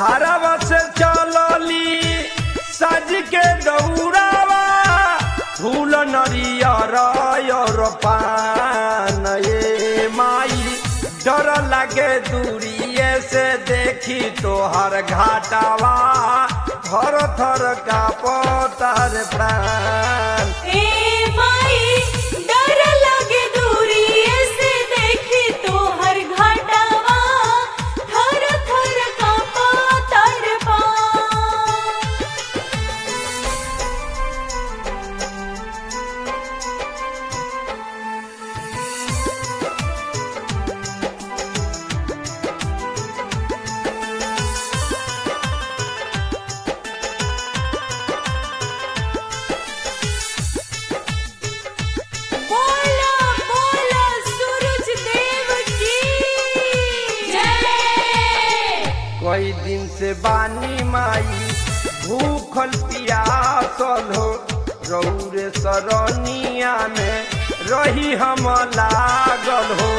घरवा से चलली सज के दौड़ावा फूल नरियर और पान ये माई डर लगे दूरिए से देखी तोहर घाटावा थर थर का पतार प्राण ए माई डर लगे दूरिए से देखी तोहर घाटावा थर थर कांपा तर बोला बोला सूरज देव की जय कई दिन से बानी माई भूखल पियासल हो रौरे सरनिया में रही हम लागल हो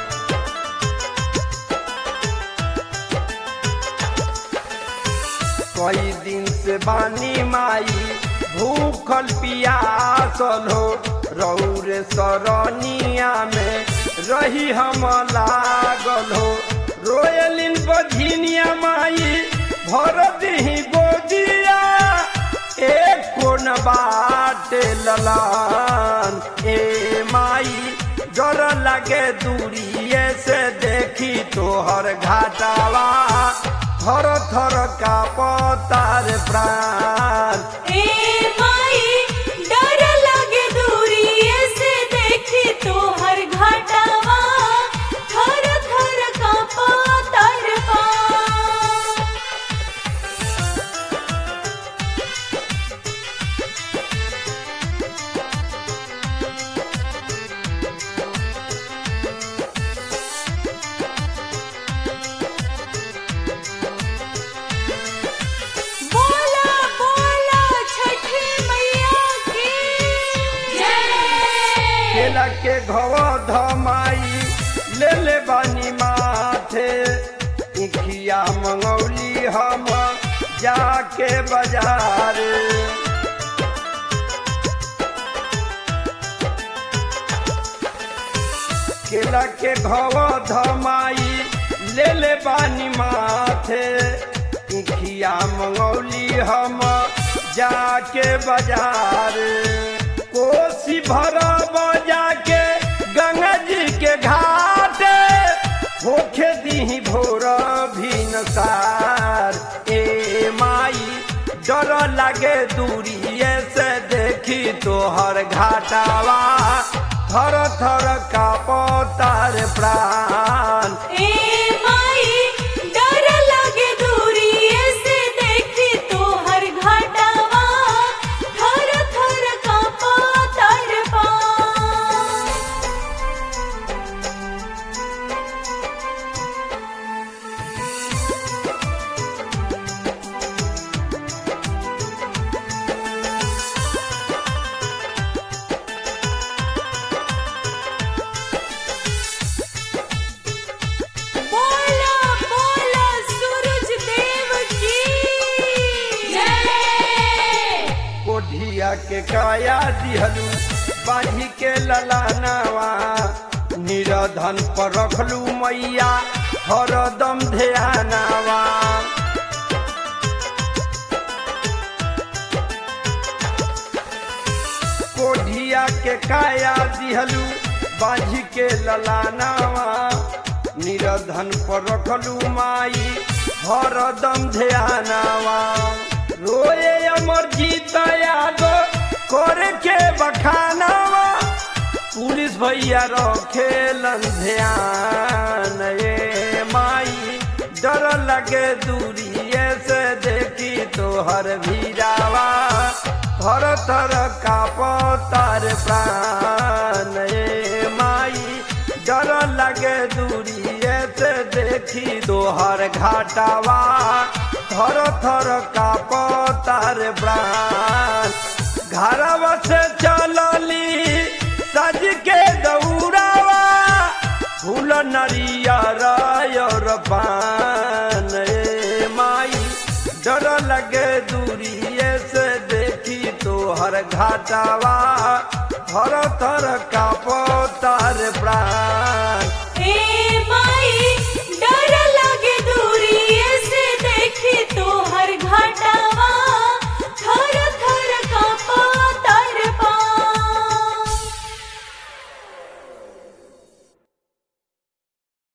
कई दिन से बानी माई भूखल पियासल हो रौरे सरनिया में रही हम लागल हो रोयलिन बझिनिया माई भर दही गोदिया एक कोन बाटे ललान ए माई डर लगे दूरिए से देखी तोहर घाटावा थर थर का पतार प्राण ए माई डर लगे दूरिए से देखी तोहर घाटावा थर थर कांपा तर बोला बोला छठी मैया की जय केला के घव धमाई ले ले बानी माथे इखिया मंगौली हम जाके बाजार केला के घव धमाई ले ले बानी माथे इखिया मंगौली हम जाके बाजार कोसी भर जाके गंगा जी के घाट होखे दी भोर भिनसार ए माई डर लगे दूरिए से देखी तोहर घाटावा थर थर का पतार प्राण ए माई डर लगे दूरिए से देखी तोहर घाटावा थर थर कांपा तर बोला बोला सूरज देव की जय कोढ़िया के काया दिहलू बाढ़ी के ललानावा निरधन पर रखलू मैया हरदम ध्यानावा कोढ़िया के काया दिहलू बाढ़ी के ललानावा निरधन पर रखलू माई हरदम ध्यानावा रोए अमर जीत यादो करे के बखानावा पुलिस भैया रखेलन ध्यान ए माई डर लगे दूरिए से देखी तोहर भीरावा थर थर का पतार प्राण ए माई डर लगे दूरिए से देखी तोहर घाटावा थर थर का पतार प्राण घरवा से चलली सज के दौड़ावा फूल नरियर और पान ए माई लगे दूरिए से देखी तो हर घाटावा थर थर का पोतार प्राण